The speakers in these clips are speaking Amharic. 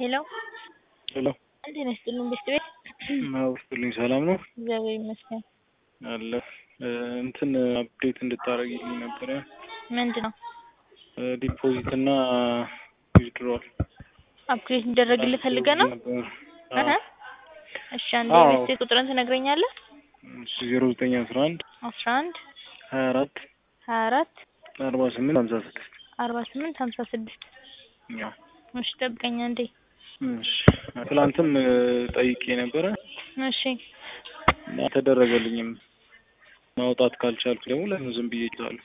ሄሎ ሄሎ እንዴት ነሽ? ጥሉ ቤት ቤት ውስጥልኝ ሰላም ነው እግዚአብሔር ይመስገን። አለ እንትን አፕዴት እንድታደርግልኝ ነበረ ምንድን ነው ዲፖዚት እና ዊዝድሮል አፕግሬድ እንዲደረግልህ ፈልገህ ነው? እህ እሺ አንዴ አዎ። ቤት ቁጥርን ትነግረኛለህ? ዜሮ ዘጠኝ አስራ አንድ አስራ አንድ ሀያ አራት ሀያ አራት አርባ ስምንት ሀምሳ ስድስት አርባ ስምንት ሀምሳ ስድስት ያው እሺ ጠብቀኝ አንዴ እሺ ትላንትም እ, ጠይቄ ነበረ እሺ እና ተደረገልኝም ማውጣት ካልቻልኩ ደግሞ ለምን ዝም ብዬ እችላለሁ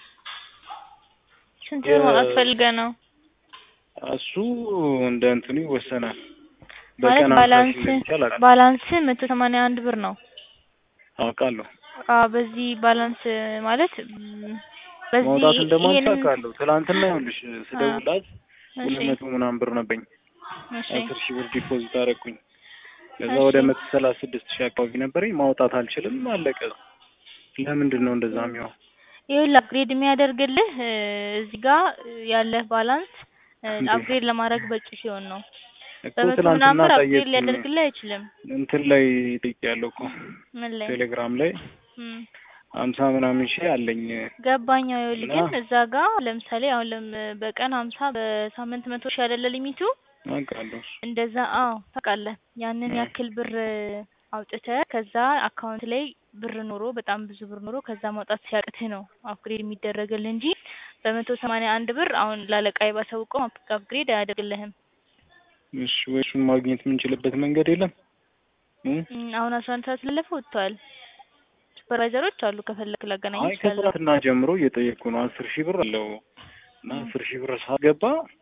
ስንት የ- ማውጣት ፈልገህ ነው? እሱ እንደ እንትኑ ይወሰናል ማለት በቀን አምሳ ባላንስ ሺህ እንደሚቻል አውቃለሁ ባላንስ መቶ ሰማንያ አንድ ብር ነው። አውቃለሁ አዎ በዚህ ባላንስ ማለት ም፣ በዚህ ማውጣት እንደማንችል ይሄንን አውቃለሁ ትላንትና ይኸውልሽ ስደውልላት ሁለት እሺ መቶ ምናምን ብር ነበኝ እሺ አስር ሺህ ብር ዲፖዚት አደረኩኝ ከዛ እሺ። ወደ መቶ ሰላሳ ስድስት ሺህ አካባቢ ነበረኝ ማውጣት አልችልም አለቀ ለምንድን ነው እንደዛ የሚሆን ይኸውልህ አፕግሬድ የሚያደርግልህ እ፣ እዚህ ጋር ያለህ ባላንስ እ፣ እንዴ? አፕግሬድ ለማድረግ በቂ ሲሆን ነው። እኮ በመቶ ትላንትና ምናምን ብር አፕግሬድ ጠየቅኩኝ ሊያደርግልህ አይችልም። እንትን ላይ ጠይቄያለሁ እኮ ምን ላይ ቴሌግራም ላይ እም፣ ሀምሳ ምናምን ሺህ አለኝ ገባኝ። ይኸውልህ እና- ግን እዛ ጋር ለምሳሌ አሁን ለም በቀን ሀምሳ በሳምንት መቶ ሺህ አይደለ ሊሚቱ አውቃለሁ እንደዛ አዎ ታውቃለህ። ያንን እ። ያክል ብር አውጥተህ ከዛ አካውንት ላይ ብር ኖሮ በጣም ብዙ ብር ኖሮ ከዛ ማውጣት ሲያቅትህ ነው አፕግሬድ የሚደረግልህ እንጂ በመቶ ሰማንያ አንድ ብር አሁን ላለቃይ ባሳውቀው አፕግሬድ አያደርግልህም። እሺ ወይ እሱን ማግኘት የምንችልበት መንገድ የለም እ? እም፣ አሁን አስራ አንድ ሰዓት ስለለፈ ወጥተዋል። ሱፐርቫይዘሮች አሉ ከፈለክ ላገናኝ አይ ይችላል። ከትናንትና ጀምሮ እየጠየቅኩ ነው አስር ሺህ ብር አለው እና አስር ሺህ ብር ሳገባ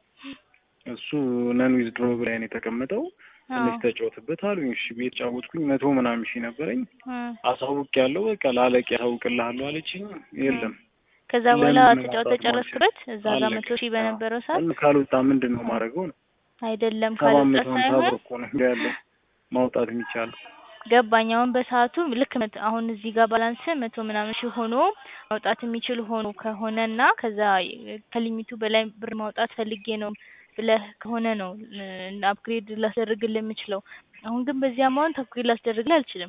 እሱ ነን ዊዝድሮ ላይ ነው የተቀመጠው ትንሽ ተጫወትበት አሉኝ እሺ ቤት ጫወትኩኝ መቶ ምናምን ሺህ ነበረኝ አሳውቅ ያለው በቃ ላለቅ ያሳውቅልሃለሁ አለችኝ የለም ከዛ በኋላ ለምን ነው ተጫውተ ማውጣት ጨረስክበት እዛ ጋር አለቀ። መቶ ሺህ በነበረው ሰዓት እን ካልወጣ ምንድን ነው ማድረገው ነው አይደለም ሰባት ካልወጣ መቶ ሀምሳ ብር ሳይሆን እኮ ነው እንደ ያለው ማውጣት የሚቻለው ገባኝ። አሁን በሰዓቱ ልክ መት- አሁን እዚህ ጋር ባላንስ መቶ ምናምን ሺህ ሆኖ ማውጣት የሚችል ሆኖ ከሆነ እና ከዛ ከሊሚቱ በላይ ብር ማውጣት ፈልጌ ነው ብለህ ከሆነ ነው አፕግሬድ ላስደርግልህ የምችለው። አሁን ግን በዚህ አማውንት አፕግሬድ ላስደርግልህ አልችልም።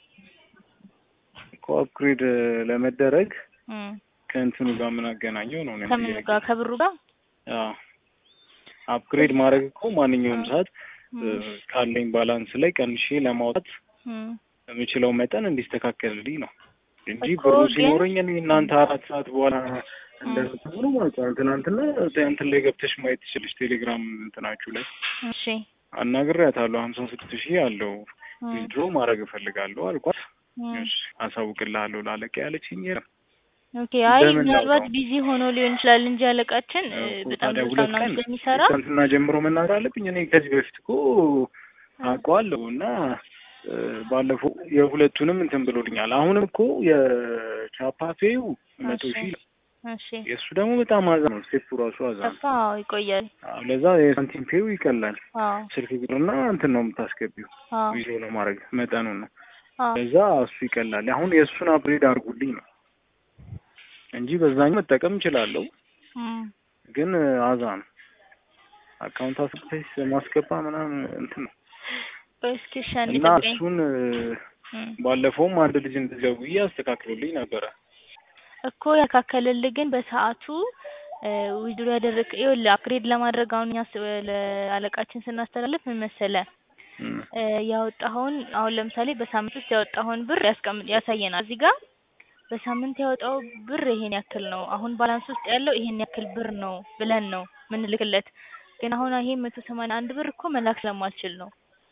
እኮ አፕግሬድ ለመደረግ እም፣ ከእንትኑ ጋር ምን አገናኘው ነው እኔም ከምኑ ጥያቄ። ጋር ከብሩ ጋር አዎ አፕግሬድ ማድረግ እኮ ማንኛውም ሰዓት እ፣ እም፣ ካለኝ ባላንስ ላይ ቀንሼ ለማውጣት እም። የምችለው መጠን እንዲስተካከልልኝ ነው እንጂ እኮ ብሩ ግን- ሲኖረኝ እኔ እናንተ አራት ሰዓት በኋላ እንደምትሆኑ ማለት ነው። ትናንትና እንትን ላይ ገብተሽ ማየት ትችልሽ ቴሌግራም እንትናችሁ ላይ እሺ አናግሬያታለሁ። ሀምሳ ስድስት ሺህ አለው እም፣ ዊዝድሮ ማድረግ እፈልጋለሁ አልኳት። እም። እሺ አሳውቅልሃለሁ ላለቀ ያለችኝ የለም። ኦኬ አይ በምን ምናልባት ላውጣው? ቢዚ ሆኖ ሊሆን ይችላል እንጂ አለቃችን እ፣ እኮ በጣም ታዲያ ብዙ ሁለት ምናምን ቀን ስለሚሰራ ትናንትና ጀምሮ መናገር አለብኝ። እኔ ከዚህ በፊት እኮ አውቀዋለሁ እና እ፣ ባለፈው የሁለቱንም እንትን ብሎልኛል። አሁንም እኮ የቻፓፌው መቶ እሺ ሺህ እሺ የእሱ ደግሞ በጣም አዛ ነው። ስቴፑ ራሱ አዛ ነው። ሰፋ አዎ ይቆያል። አዎ፣ ለዛ የሳንቲም ፔው ይቀላል። አዎ ስልክ ቁጥርና እንትን ነው የምታስገቢው አዎ ቪዲዮ ለማድረግ መጠኑን ነው። አዎ ለዛ እሱ ይቀላል። አሁን የእሱን አፕግሬድ አድርጉልኝ ነው እንጂ በዛኛው መጠቀም እችላለሁ፣ እም፣ ግን አዛ ነው። አካውንት አስገብተሽ ማስገባ ምናምን እንትን ነው ቆይ እስኪ እሺ አንዴ እና ጠብቀኝ። እሱን እ፣ እም፣ ባለፈውም አንድ ልጅ እንደዚያው አስተካክሎልኝ ነበረ። እኮ ያካከለልህ ግን በሰዓቱ ዊድሮ ያደረግ ይኸውልህ አፕግሬድ ለማድረግ አሁን እኛ ስ- ለአለቃችን ስናስተላልፍ ምን መሰለህ እም፣ እ፣ ያወጣኸውን አሁን ለምሳሌ በሳምንት ውስጥ ያወጣኸውን ብር ያስቀምጥ ያሳየናል። እዚህ ጋር በሳምንት ያወጣው ብር ይሄን ያክል ነው፣ አሁን ባላንስ ውስጥ ያለው ይሄን ያክል ብር ነው ብለን ነው ምንልክለት። ግን አሁን ይሄ መቶ ሰማንያ አንድ ብር እኮ መላክ ስለማልችል ነው።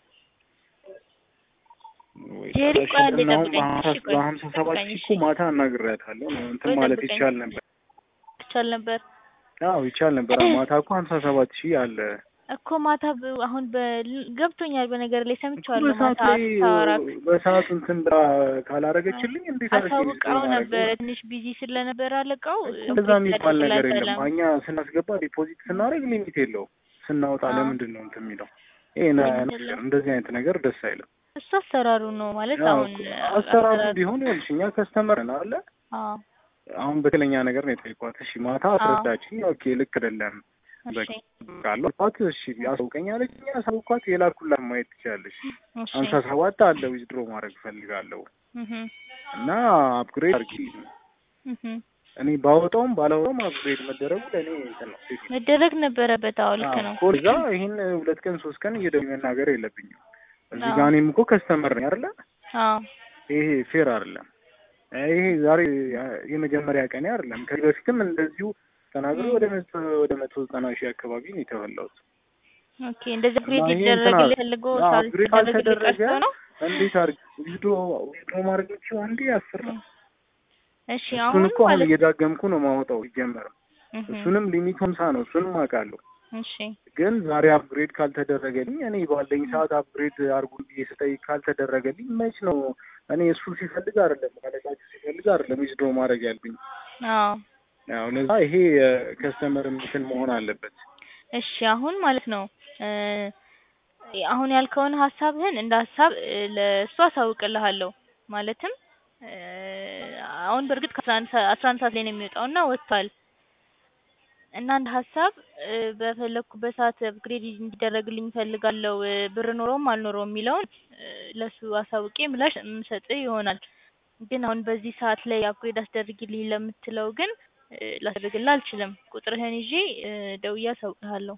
ወይ ጄሪ ታዲያ ቆይ አንዴ ሽጥና አሁን ጠብቀኝ። በሀምሳ እሺ ቆይ በሀምሳ ሰባት ጠብቀኝ። ሺህ እሺ እኮ ማታ አናግሬያታለሁ። እንትን ቆይ ማለት ጠብቀኝ። ይቻል ነበር። ይቻል ነበር አዎ ይቻል ነበር። ማታ እኮ ሀምሳ ሰባት ሺህ አለ እኮ ማታ ብ- አሁን በ- ገብቶኛል። በነገር ላይ እኮ ሰምቼዋለሁ። በሰዓት ማታ ላይ ስታወራክ በሰዓት እንትን ብላ ካላረገችልኝ እንዴት አድርጌ አሳውቃው ዊዝድሮ ነበረ። ማድረግ ትንሽ ቢዚ ስለነበረ አለቃው እንደዛ የሚባል ነገር የለም። አልቻለም። እኛ ስናስገባ ዲፖዚት ስናደርግ ሊሚት የለውም። ስናወጣ አዎ። ለምንድን ነው እንትን የሚለው? ይሄ ነ- ሊሚት የለውም። እንደዚህ አይነት ነገር ደስ አይልም። እሱ አሰራሩ ነው ማለት ያው አሁን እኮ አሰራሩ ቢሆን ይኸውልሽ እኛ ከስተመር ነን አለ አዎ አሁን በትክክለኛ ነገር ነው የጠየኳት። እሺ ማታ አስረዳችኝ። ኦኬ ልክ አይደለም እሺ ካለው ኳት እሺ ያሳውቀኝ አለችኝ። ያሳውኳት የላኩላት ማየት ትችላለሽ። እሺ ሀምሳ ሰባት አለ ዊዝድሮ ማድረግ እፈልጋለሁ እህ እና አፕግሬድ አድርጊልኝ። እህ እኔ ባወጣውም ባላወጣውም አፕግሬድ መደረጉ ለእኔ እንትን ነው ሴት ነው። መደረግ ነበረበት። አዎ ልክ ነው። እኮ እዛ ይህን ሁለት ቀን ሶስት ቀን እየደወሉ መናገር የለብኝም። እዚህ አዎ። ጋር እኔም እኮ ከስተመር ነኝ አይደለ? አዎ ይሄ ፌር አይደለም። ይሄ ዛሬ የመጀመሪያ ቀኔ አይደለም። ከዚህ በፊትም እንደዚሁ ተናግሮ ወደ መቶ ወደ መቶ ዘጠና ሺህ አካባቢ ነው የተበላሁት። ኦኬ እንደዚህ እና ግሬድ ይሄ ሊደረግልህ እንትን ፈልጎ አዎ፣ ሳል አፕግሬድ ሊደረግልህ ካልተደረገ ቀርቶ ነው። እንዴት አድርግ ዊዝድሮ ዊዝድሮ ማድረግ ብችው አንዴ አስር ነው። እሺ እሱን አሁን እኮ አሁን ማለት እየዳገምኩ ነው ማወጣው ይጀመርም እህ እሱንም ሊሚት ሀምሳ ነው። እሱንም አውቃለሁ። እሺ ግን ዛሬ አፕግሬድ ካልተደረገልኝ እኔ ባለኝ ሰዓት አፕግሬድ አድርጉ ብዬ ስጠይቅ ካልተደረገልኝ መች ነው እኔ እሱ ሲፈልግ አይደለም አለቃችሁ ሲፈልግ አይደለም ዊዝድሮ ማድረግ ያልብኝ። አዎ ያው ለዛ ይሄ ከስተመር እንትን መሆን አለበት። እሺ አሁን ማለት ነው እ አሁን ያልከውን ሀሳብህን እንደ ሀሳብ እ ለእሱ አሳውቅልሃለሁ። ማለትም እ አሁን በእርግጥ ከአስራ አንድ ሰ- አስራ አንድ ሰዓት ላይ ነው የሚወጣው እና ወጥቷል እና እንደ ሀሳብ እ በፈለግኩበት ሰዓት አፕግሬድ እንዲደረግልኝ እፈልጋለሁ እ ብር ኖረውም አልኖረውም የሚለውን እ ለእሱ አሳውቄ ምላሽ የምሰጥህ ይሆናል። ግን አሁን በዚህ ሰዓት ላይ አፕግሬድ አስደርግልኝ ለምትለው ግን እ ላስደርግልህ አልችልም። ቁጥርህን ይዤ እ ደውዬ አሳውቅሃለሁ።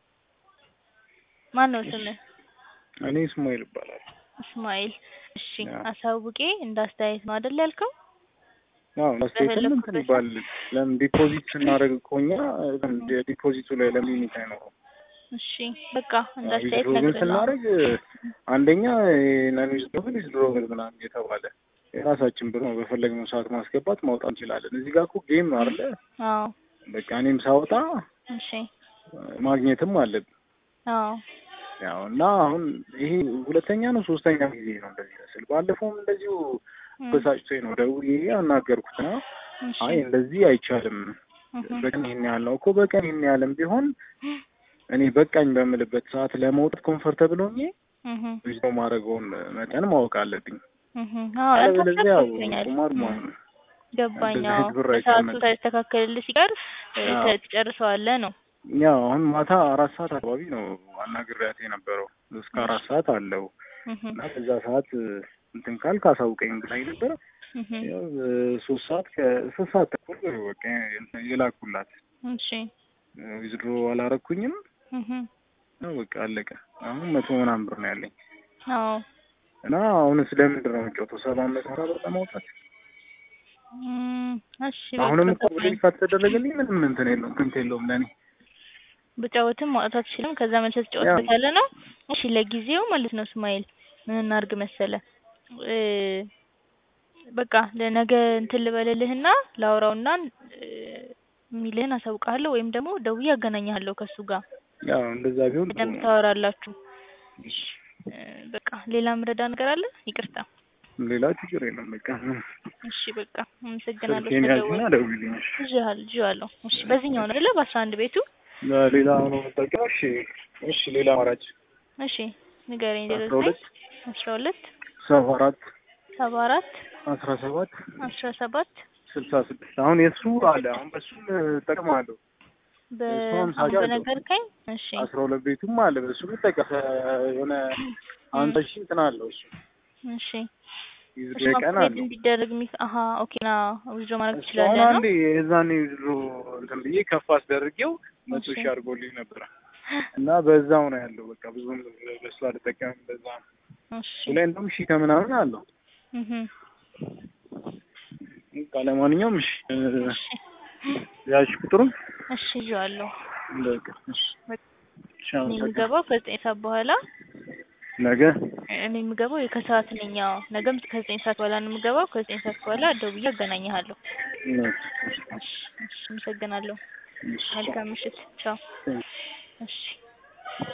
ማን ነው ስምህ? እኔ እስማኤል ይባላል። እስማኤል። እሺ አዎ። አሳውቄ እንደ አስተያየት ነው አይደል ያልከው? አዎ አስተያየትም እንትን በፈለግኩበት ይባል ለምን ዲፖዚት ስናደርግ እኮ እኛ ዲፖዚቱ ላይ ለምን ሊሚት አይኖረው? እሺ በቃ እንደ አስተያየት ዊዝድሮ ግን እነግርልሃለሁ። ስናደርግ አንደኛ ነን ዊዝድሮብል ዊዝድሮብል ምናምን እየተባለ የራሳችን ብር ነው በፈለግነው ሰዓት ማስገባት ማውጣት እንችላለን። እዚህ ጋር እኮ ጌም ነው አይደለ? አዎ በቃ እኔም ሳወጣ እሺ ማግኘትም አለብን። አዎ ያው እና አሁን ይሄ ሁለተኛ ነው ሶስተኛ ጊዜ ነው እንደዚህ መስል። ባለፈውም እንደዚሁ እም፣ በሳጭቶኝ ነው ደውዬ አናገርኩት ነው እሺ አይ እንደዚህ አይቻልም፣ እህ፣ በቀን ይሄን ያህል ነው እኮ በቀን ይሄን ያህልም ቢሆን እኔ በቃኝ በምልበት ሰዓት ለመውጣት ኮንፈርተብል ሆኜ እህ፣ ዊዝድሮ ማድረገውን መጠን ማወቅ አለብኝ። እህ፣ አዎ አንተ አለበለዚያ ያው ገብቶኛል። ቁማር እም፣ ማለት ነው። ገባኝ። እንደዚህ አዎ አይነት ብር በሰዓቱ አይቀመጥም። ሳይስተካከልልህ ሲቀር እ አዎ። ተ- ትጨርሰዋለህ ነው። ያው አሁን ማታ አራት ሰዓት አካባቢ ነው አናግሬያት የነበረው እስከ አራት ሰዓት አለው እህ፣ እና በዛ ሰዓት እንትን ካልክ አሳውቀኝ ብላኝ ነበረ። እህ፣ ያው ሶስት ሰዓት ከሶስት ሰዓት ተኩል በቃ የላኩላት እሺ ዊዝድሮ አላረኩኝም። እህ፣ ያው በቃ አለቀ። አሁን መቶ ምናምን ብር ነው ያለኝ አዎ እና አሁንስ ለምንድን ነው የምጫወተው? ሰባ መቶ ሀያ ብር ለማውጣት እም፣ እሺ አሁንም በቃ እኮ ብሬክ ካልተደረገልኝ ምንም እንትን የለውም እንትን የለውም ለእኔ ብጫወትም ማውጣት አትችልም። ከዛ መልሰህ ትጫወትበታለህ ነው። እሺ ለጊዜው ማለት ነው እስማኤል ምን እናድርግ መሰለ እ በቃ ለነገ እንትን ልበልልህና ላውራውና እ የሚልህን አሳውቅሃለሁ ወይም ደግሞ ደውዬ አገናኝሃለሁ ከእሱ ጋር ያው እንደዛ ቢሆን ጥሩ በደንብ ነው። ታወራላችሁ። እ በቃ ሌላ ምረዳ ነገር አለ? ይቅርታ። ሌላ ችግር የለም። በቃ እሺ በቃ አመሰግናለሁ። ስልኬን ያዝና ስለደወልክ ደውልልኝ። እሺ። ይዤሃል ይዤዋለሁ። እሺ በዚህኛው ነው አይደለ? በአስራ አንድ ቤቱ ሌላ ሆኖ የምጠቀመው እሺ፣ እሺ ሌላ አማራጭ እሺ ንገረኝ። ዜሮ አስራ ዘጠኝ ሁለት አስራ ሁለት ሰባ አራት ሰባ አራት አስራ ሰባት አስራ ሰባት ስልሳ ስድስት አሁን የእሱ አለ አሁን በሱም እጠቅማለሁ እሱም በአሁን ሳጃ አለው። በነገርከኝ እሺ አስራ ሁለት ቤቱም አለ በሱ ብጠቀም የሆነ አንተ ሺህ እንትን አለው እሱ እሺ ዊዝድሮ እሺ ቀን አፕግሬድ አለው እንዲደረግ ሚ አሀ ኦኬ ና ዊዝድሮ ማድረግ እሱ አሁን ትችላለህ ነው አንዴ የዛኔ ዊዝድሮ እንትን ብዬ ከፍ አስደርጌው መቶ እሺ ሺህ አድርጎልኝ ነበረ እና በዛው ነው ያለው በቃ ብዙም በሱ አልጠቀምም በዛ ነው እሺ እሱ ላይ እንደውም ሺህ ከምናምን አለው እህ በቃ ለማንኛውም እሺ እሺ ያሽ ቁጥሩን እሺ ይዤዋለሁ በቃ እሺ በቃ እሺ እኔ አመሰግናለሁ የምገባው ከዘጠኝ ሰዓት በኋላ ነገ እኔ የምገባው ከሰዓት ነኝ አዎ ነገም ከዘጠኝ ሰዓት በኋላ ነው የምገባው ከዘጠኝ ሰዓት በኋላ ደውዬ አገናኝሃለሁ እሺ እሺ አመሰግናለሁ መልካም ምሽት ቻው እሺ